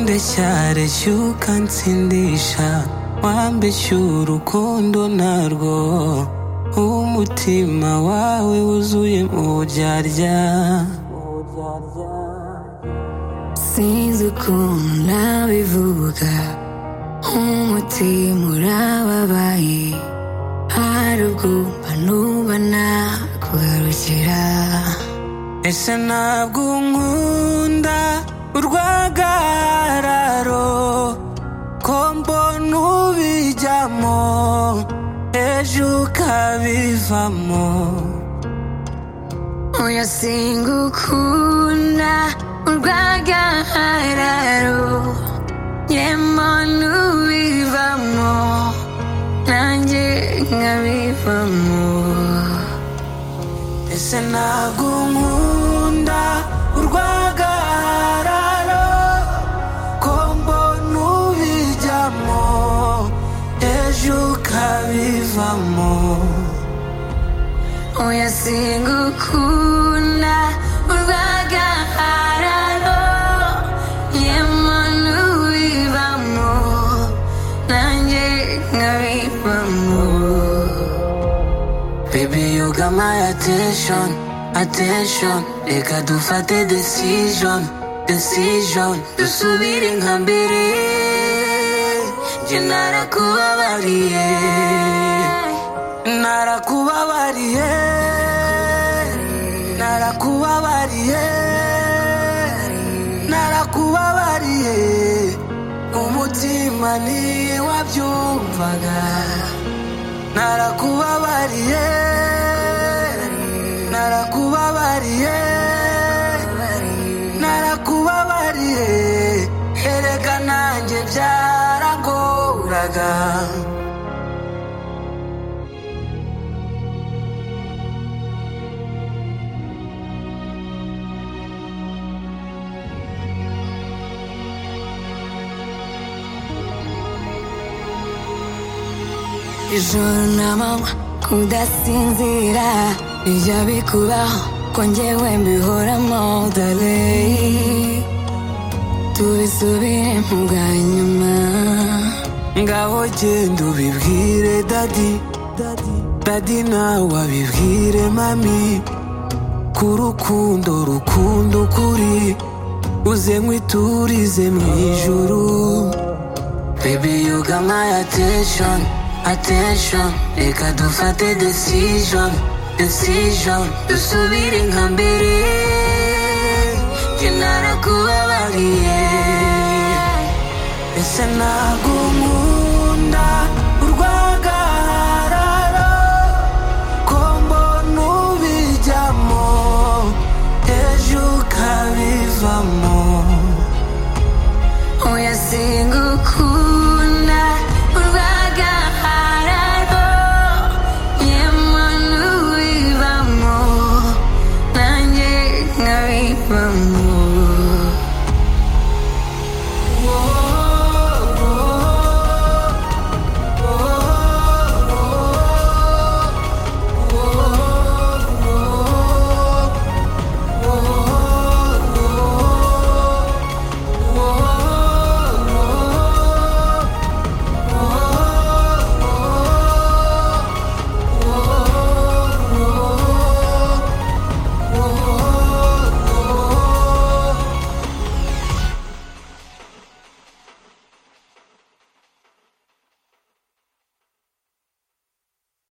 cyareshyuka ukansindisha wambeshya urukundo narwo umutima wawe wuzuye uburyarya sinzi ukuntu nabivuga nk'umutima urababaye hari ubwo mba numva nakugarukira ese ntabwo unkunda urwagararo ko mbona ubijyamo ejo ukabivamo oya singukunda urwagararo yemo n'ubivamo nanjye nkabivamo ese ntabwo unkunda urwagararo ko mbona ubijyamo ejo ukabivamo oya singukunda urwagararo yemo n'ubivamo nanjye nkabivamo Baby, you got my attention, attention. Reka dufate decision, decision. Dusubire nka mbere, njye narakubabariye, narakubabariye, narakubabariye, narakubabariye. Umutima niyo wabyumvaga narakubabariye narakubabariye narakubabariye erega nanjye byaragoraga ijoro namanywa kudasinzira bijya bikubaho ko njyewe mbihoramo dore tubisubiremo bwa nyuma ngaho genda ubibwire dadi dadi nawe abibwire mami ku rukundo rukundo ukuri uze nk'iturize mu ijuru Baby you got my attention attention reka dufate decision decision dusubire nka mbere njye narakubabariye ese ntabwo nkunda urwagararo ko mbona ubijyamo ejo ukabivamo oya singukunda urwagararo yemo n'ubivamo nanjye nkabivamo Oh,